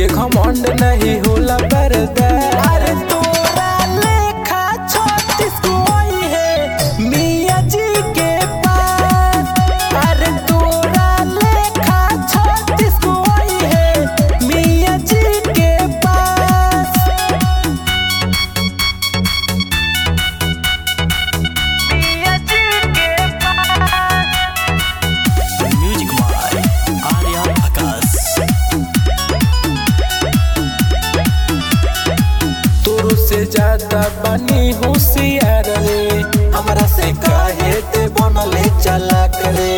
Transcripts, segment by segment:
के घमंड नहीं होला पर्दा अरे तोरा लेखा छत्तीस कोई है मियाँ जी के पास अरे तोरा लेखा छत्तीस कोई है मियाँ जी के पास मियाँ जी के म्यूजिक बाय आर्या आकाश तोरो से ज्यादा बनी होशियार रे हमरा से काहे ते बनले चला करे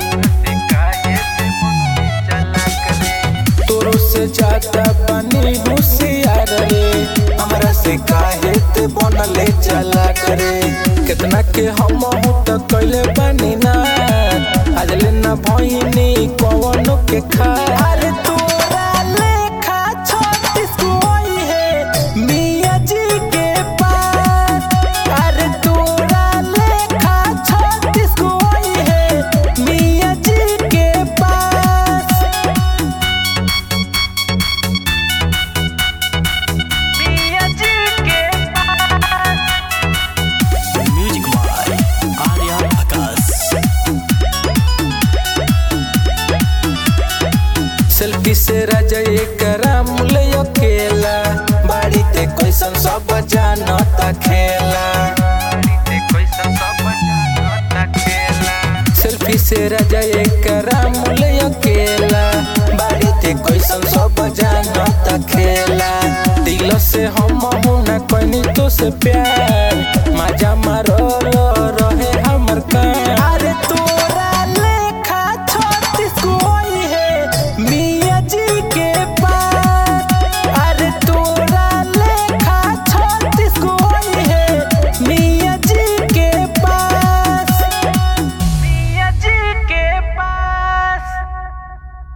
तोरो से ज्यादा बनी होशियार रे हमरा से काहे ते बनले चला करे कितना के हम हो त कइले बनी ना आज ले ना भइनी कवनो के खा अरे तोरा लेखा छत्तीस कोई है मियाँ जी के पास अरे तोरा लेखा छत्तीस कोई है मियाँ जी के पास मियाँ जी के music by Arya Akash selfie से राजा एक रामुल अकेला बाड़ी ते कैसन सब जानता खेला सेल्फी से राजा एक रामुल अकेला बाड़ी ते कैसन सब जानता खेला दिल से हम हूं ना कनी तो से प्यार